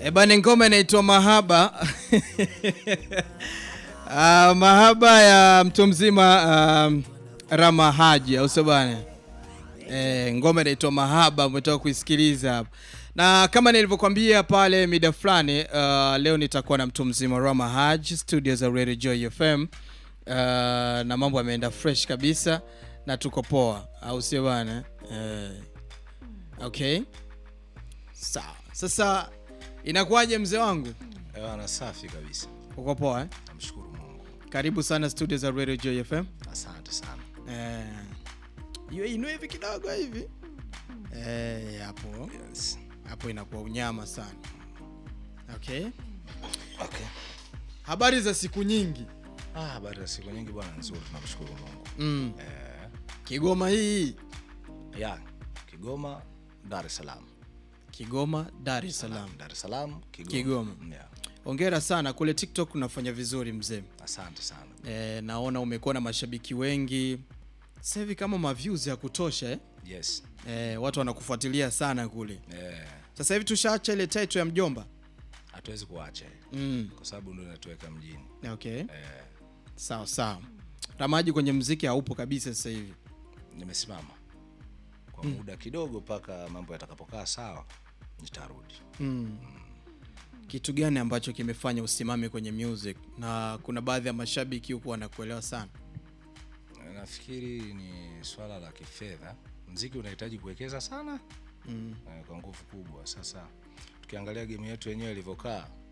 E bana, ngoma inaitwa Mahaba. Ah, mahaba ya mtu mzima um, Rama Haji, au sio bana? Eh, ngoma inaitwa Mahaba, umetoka kuisikiliza hapa. Na kama nilivyokuambia pale mida fulani, uh, leo nitakuwa na mtu mzima Rama Haji studio za Radio Joy FM. Uh, na mambo yameenda fresh kabisa na tuko poa, au sio bana? Eh, okay. Sawa. Sasa inakuwaje mzee wangu? Bwana, safi kabisa, Uko poa eh? namshukuru Mungu. Karibu sana studio za Radio Joy FM. Asante sana. Eh, iwe inue hivi kidogo hivi eh, hapo Yes. hapo inakuwa unyama sana. Okay, Okay. habari za siku nyingi Ah, baada ya siku nyingi bwana, nzuri, tunamshukuru Mungu. mm. Eh, Kigoma hii, ya Kigoma, Dar es Salaam. Kigoma, Dar es Salaam. Dar es Salaam, Kigoma. Kigoma. Yeah. Hongera sana kule TikTok, unafanya vizuri mzee. Asante sana. Eh, naona umekuwa na mashabiki wengi sasa hivi kama maviews ya kutosha eh? Yes. Eh, watu wanakufuatilia sana kule. Eh, Sasa hivi tushaacha ile title ya mjomba hatuwezi kuacha hii, mm. kwa sababu ndio inatuweka mjini. Okay. Eh, Sawa sawa. Ramaji kwenye mziki haupo kabisa sasa hivi. nimesimama kwa muda kidogo mpaka mambo yatakapokaa sawa, nitarudi. Mm. Kitu gani ambacho kimefanya usimame kwenye music? Na kuna baadhi ya mashabiki huku wanakuelewa sana. Nafikiri ni swala la kifedha. Mziki unahitaji kuwekeza sana Mm. eh, kwa nguvu kubwa. Sasa tukiangalia game yetu yenyewe ilivyokaa,